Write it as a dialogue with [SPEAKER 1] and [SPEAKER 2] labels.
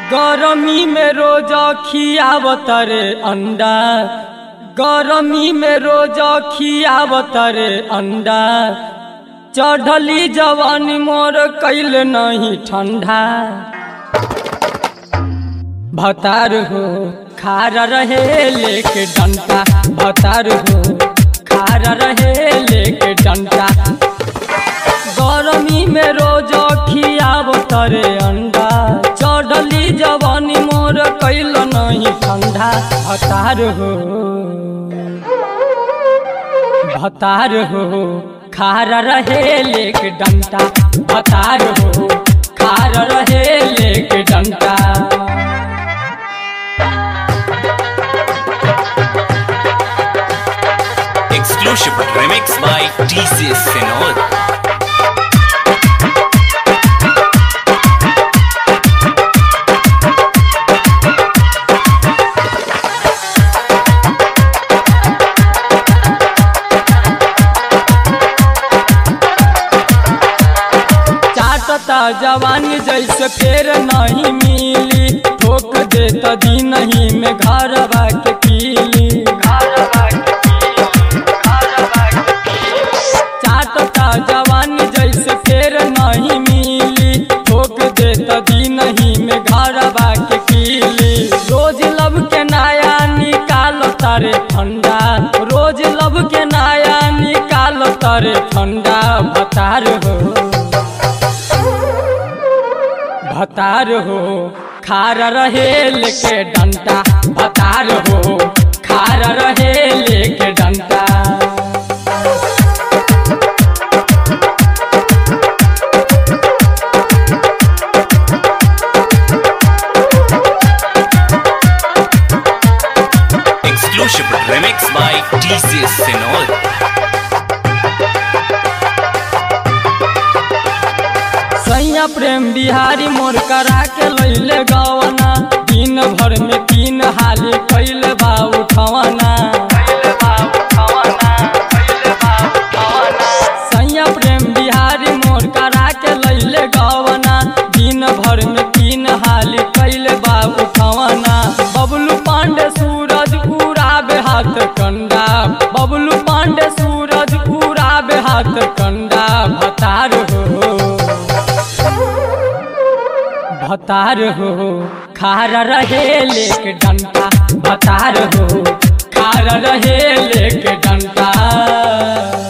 [SPEAKER 1] गरमी में रोज खियावत रे अंडा गरमी में रोज खियावत रे अंडा चढ़ली जवानी मोर कैल नहीं ठंडा भतार हो खारा रहे लेके डंटा भतार हो खारा रहे लेके डंटा गरमी में रोज खियावत रे अंडा चढ़ली जवानी मोर कैल नहीं ठंडा भतार हो भतार हो खारा रहे लेके डंटा भतार हो खारा रहे लेके डंटा
[SPEAKER 2] Exclusive remix by TCS Senor.
[SPEAKER 1] चाटता जवानी जैसे फेर नहीं मिली ठोक देता दिन ही में घर के पीली चाटता जवानी जैसे फेर नहीं मिली ठोक देता दिन ही में घर के पीली रोज लब के नया निकालो तारे ठंडा रोज लब के नया निकालो तारे ठंडा भतार हो भतार हो खारा रहे लेके डंटा भतार हो खारा रहे लेके डंटा
[SPEAKER 2] Exclusive remix by TCS Senor.
[SPEAKER 1] सैया प्रेम बिहारी मोर करा के लैले गवना दिन भर में तीन हाली कैले बा उठवना सैया प्रेम बिहारी मोर करा के लैले गवना दिन भर में तीन हाली कैले बा उठवना बबलू पांडे सूरज उड़ाबे हाथ कंडा बबलू पांडे सूरज उड़ाबे हाथ कंडा भतार हो भतार हो खारा रहे लेके डंटा भतार हो खारा रहे लेके डंटा